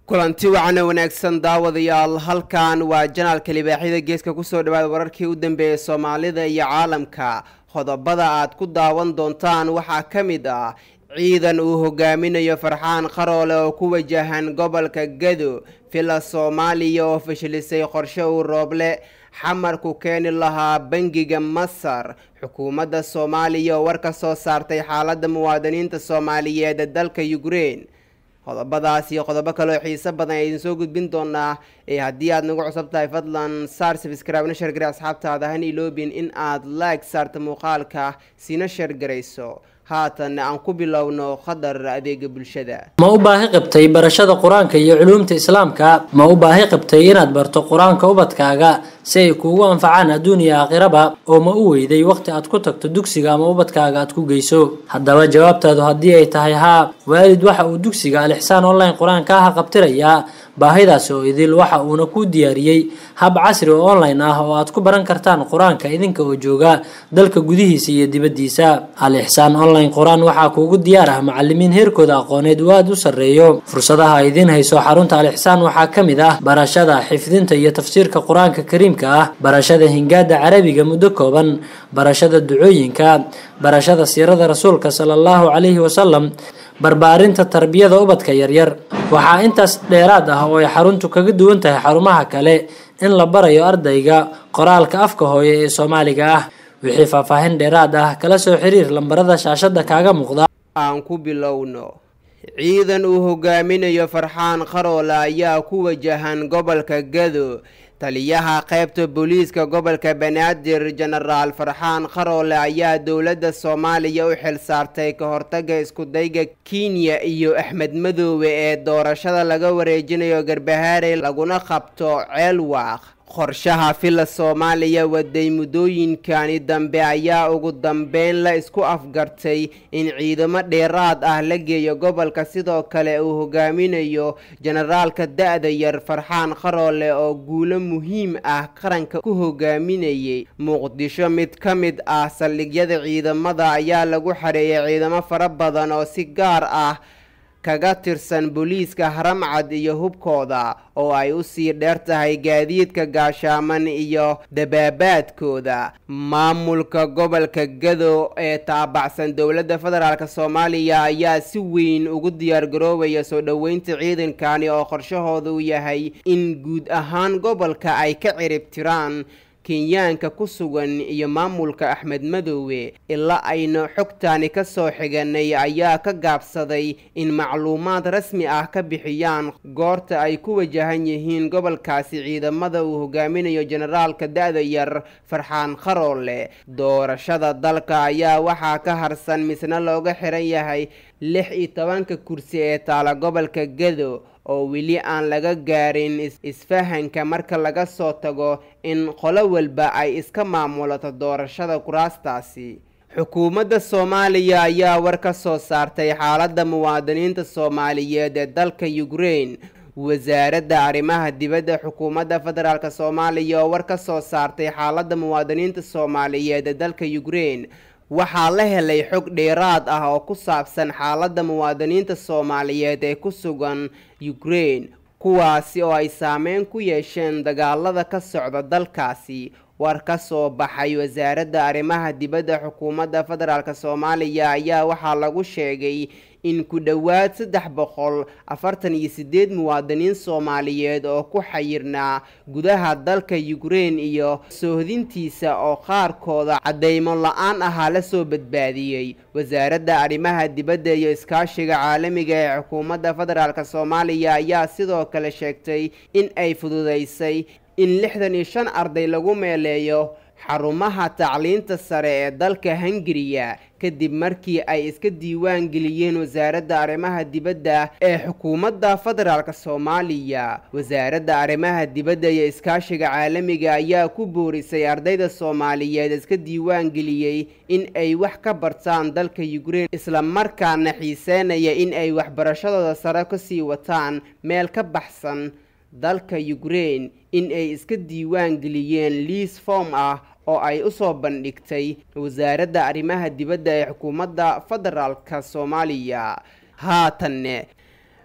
kulanti wacana wanaagsan daawadayaal halkan waa janaalka libaaxyada geeska kusoo dhawaada wararkii u dambeeyay soomaalida iyo caalamka qodobada aad ku daawan doontaan waxaa ka mid ah ciidan uu hogaaminayo farxaan qaroole oo ku wajahan gobolka gado villa soomaaliya oo fashilisay qorshe uu rooble xamarku keeni lahaa bangiga masar xukuumadda soomaaliya oo war ka soo saartay xaaladda muwaadiniinta soomaaliyeed ee dalka ukrein qodobadaas iyo qodobo kaleoo xiiso badan ee idin soo gudbin doonaa ee haddii aad nagu cusub tahay fadlan saar sabscribe na shargare asxaabtaada han iloobin in aad like saarta muuqaalka sina shargarayso haatan aan ku bilowno qadar adeega bulshada ma u baahi qabtay barashada qur-aanka iyo culuumta islaamka ma u baahi qabtay inaad barto qur-aanka ubadkaaga si ay kuugu anfacaan adduun iyo aakhiraba oo ma u weyday waqti aad ku tagto dugsiga ama ubadkaaga aad ku geyso haddaba jawaabtaadu haddii ay tahay haa waalid waxa uu dugsiga alixsaan online qur-aanka aha qabtirayaa baahidaasi oo idil waxa uuna kuu diyaariyey hab casri oo online ah oo aad ku baran kartaan qur-aanka idinka oo jooga dalka gudihiisa iyo dibaddiisa al-ixsaan online qur-aan waxaa kuugu diyaar ah macalimiin heerkooda aqooneed uu aada u sarreeyo fursadaha idiin hayso xarunta al-ixsaan waxaa ka mid ah barashada xifdinta iyo tafsiirka qur-aanka kariimka ah barashada hingaada carabiga muddo kooban barashada ducooyinka barashada siirada rasuulka sala allahu calayhi wasalam barbaarinta tarbiyada ubadka yaryar waxaa intaas dheeraad ah oo ay xaruntu kaga duwan tahay xarumaha kale in la barayo ardayga qoraalka afka hooye ee soomaaliga ah wixii faahfaahin dheeraad ah kala soo xiriir lambarada shaashada kaaga muuqda aan ku bilowno ciidan uu hogaaminayo farxaan qaroole ayaa ku wajahan gobolka gado taliyaha qaybta booliiska gobolka banaadir jenaraal farxaan qaroole ayaa dowladda soomaaliya u xil saartay ka hortaga iskudayga kenya iyo axmed madoobe ee doorashada laga wareejinayo garbahaarey laguna qabto ceelwaaq qorshaha villa soomaaliya waday muddooyinkani dambe ayaa ugu dambeyn la isku afgartay in ciidamo dheeraad ah la geeyo gobolka sidoo kale uu hogaaminayo jenaraalka da-da yar farxaan qaroole oo guulo muhiim ah qaranka ku hogaaminayay muqdisho mid ka mid ah saldhigyada ciidamada ayaa lagu xareeyay ciidamo fara badan oo si gaar ah kaga tirsan booliiska haramcad iyo hubkooda oo ay usii dheer tahay gaadiidka gaashaaman iyo dabaabaadkooda maamulka gobolka gado ee taabacsan dowladda federaalk soomaaliya ayaa si weyn ugu diyaargaroobaya soo dhoweynta ciidankani oo qorshahooda u yahay in guud ahaan gobolka ay ka cirib tiraan kenyaanka ku sugan iyo maamulka axmed madoobe ilaa aynu xogtaani ka soo xiganay ayaa ka gaabsaday in macluumaad rasmi ah ka bixiyaan goorta ay ku wajahan yihiin gobolkaasi ciidamada uu hogaaminayo jenaraalka da-da yar farxaan qaroole doorashada dalka ayaa waxaa ka harsan misna looga xiran yahay lix iyo tobanka kursi ee taala gobolka gado oo weli aan laga gaarin isfahanka marka laga soo tago in qolo walba ay iska maamulato doorashada kuraastaasi xukuumadda soomaaliya ayaa war ka soo saartay xaaladda muwaadiniinta soomaaliyeed ee dalka ukrein wasaaradda arrimaha dibadda xukuumadda federaalk soomaaliya oo war ka soo saartay xaaladda muwaadiniinta soomaaliyeed ee dalka ukrein waxaa la helay xog dheeraad ah oo ku saabsan xaaladda muwaadiniinta soomaaliyeed ee ku sugan ukrein kuwaasi oo ay saameyn ku yeesheen dagaalada ka socda dalkaasi war ka soo baxay wasaaradda arrimaha dibadda xukuumadda federaalk soomaaliya ayaa waxaa lagu sheegay in ku dhowaad saddex boqol afartan iyo sideed muwaadiniin soomaaliyeed oo ku xayirnaa gudaha dalka ukrein iyo soohdintiisa oo qaarkooda cadeymo la-aan ahaa lasoo badbaadiyey wasaaradda arrimaha dibadda iyo iskaashiga caalamiga ee xukuumadda federaalk soomaaliya ayaa sidoo kale sheegtay in ay fududeysay in lixdan iyo shan arday lagu meeleeyo xarumaha tacliinta sare ee dalka hungariya kadib markii ay iska diiwaan geliyeen wasaaradda arrimaha dibadda ee xukuumadda federaalk soomaaliya wasaaradda arrimaha dibadda iyo iskaashiga caalamiga ayaa ku boorisay ardayda soomaaliyeed iska diiwaan geliyey in ay wax ka bartaan dalka ukrein islamarkaana xiiseynaya in ay waxbarashadooda sare kasii wataan meel ka baxsan dalka ukrein in ay iska diiwaan geliyeen liis form ah oo ay usoo bandhigtay wasaaradda arrimaha dibadda ee xukuumadda federaalka soomaaliya haatanne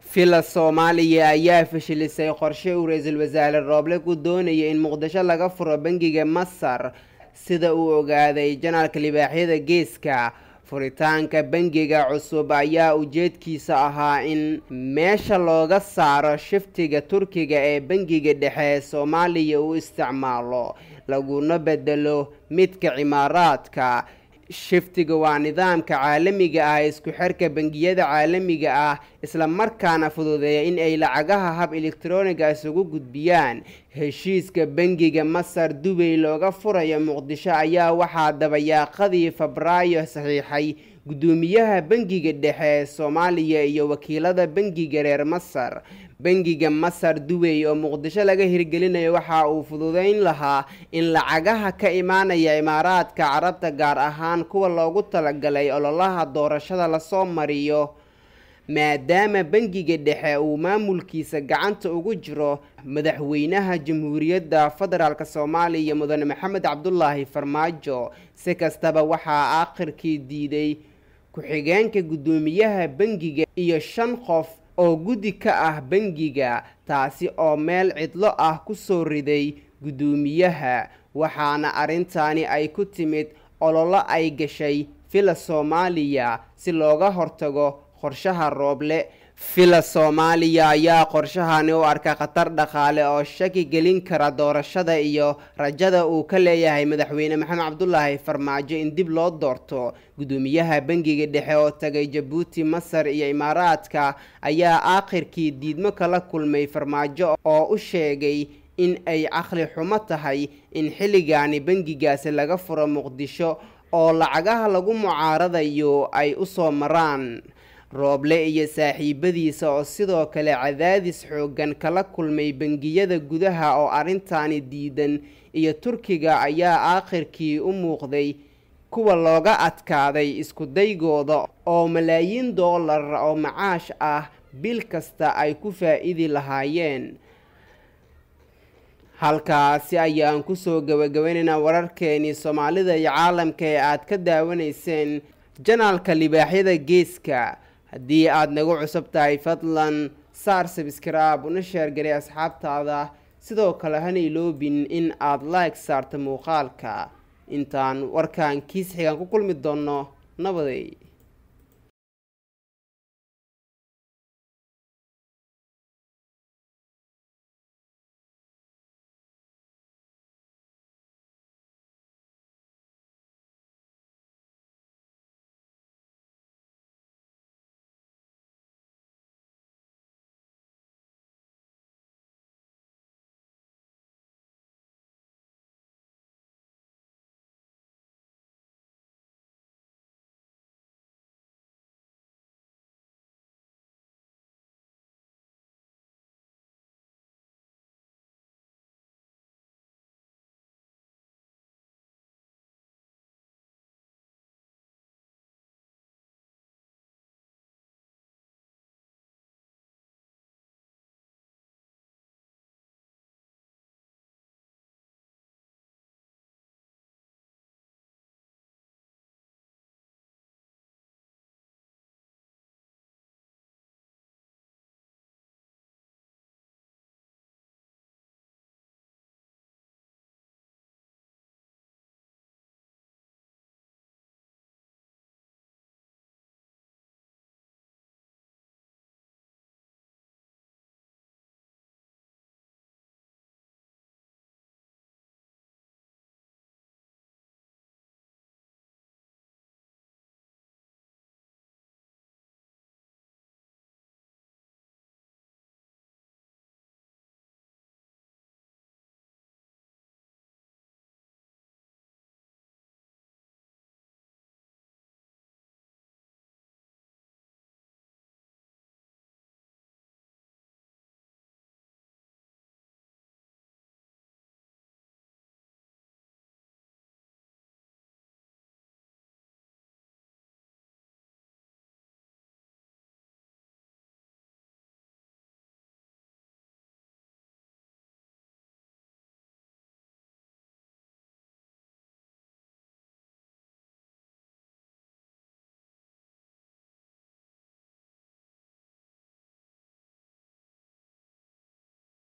villa soomaaliya ayaa fashilisay qorshe uu ra-iisul wasaare rooble ku doonaya in muqdisho laga furo bangiga masar sida uu ogaaday janaalka libaaxyada geeska furitaanka bangiga cusub ayaa ujeedkiisa ahaa in meesha looga saaro shiftiga turkiga ee bangiga dhexe ee soomaaliya uu isticmaalo laguna bedelo midka cimaaraadka shiftiga waa nidaamka caalamiga ah isku xirka bangiyada caalamiga ah isla markaana fududeeya in ay lacagaha hab elektroniga isugu gudbiyaan heshiiska bangiga masar dubay looga furayo muqdisho ayaa waxaa dabayaaqadii febraayo saxiixay guddoomiyaha bangiga dhexe ee soomaaliya iyo wakiilada bangiga reer masar bangiga masar dubay oo muqdisho laga hirgelinayo waxa uu fududeyn lahaa in lacagaha ka imaanaya imaaraadka carabta gaar ahaan kuwa loogu talagalay ololaha doorashada lasoo mariyo maadaama bangiga dhexe uu maamulkiisa gacanta ugu jiro madaxweynaha jamhuuriyadda federaalk soomaaliya mudane maxamed cabdulaahi farmaajo si kastaba waxaa aakhirkii diiday ku-xigeenka guddoomiyaha bangiga iyo shan qof oo guddi ka ah bangiga taasi oo meel cidlo ah kusoo riday guddoomiyaha waxaana arrintaani ay ku timid ololo ay gashay villa soomaaliya si looga hortago qorshaha rooble villa soomaaliya ayaa qorshahani u arka khatar dhaqaale oo shaki gelin kara doorashada iyo rajada uu ka leeyahay madaxweyne maxamed cabdulaahi farmaajo in dib loo doorto guddoomiyaha bangiga dhexe oo tagay jabuuti masar iyo imaaraadka ayaa aakhirkii diidmo kala kulmay farmaajo oo u sheegay in ay caqli xumo tahay in xilligaani bangigaasi laga furo muqdisho oo lacagaha lagu mucaaradayo ay usoo maraan rooble iyo saaxiibadiisa oo sidoo kale cadaadis xooggan kala kulmay bangiyada gudaha oo arrintaani diidan iyo turkiga ayaa aakhirkii u muuqday kuwa looga adkaaday isku daygooda oo malaayiin doolar oo macaash ah bil kasta ay ku faa-idi lahaayeen halkaasi ayaan kusoo gabagabaynaynaa wararkeenii soomaalida iyo caalamka ee aad ka daawanayseen janaalka libaaxyada geeska haddii aada nagu cusub tahay fadlan saar sabskraib una sheergaray asxaabtaada sidoo kale hana iloobin in aada like saarta muuqaalka intaan warkan kiis xigaan ku kulmi doonno nabaday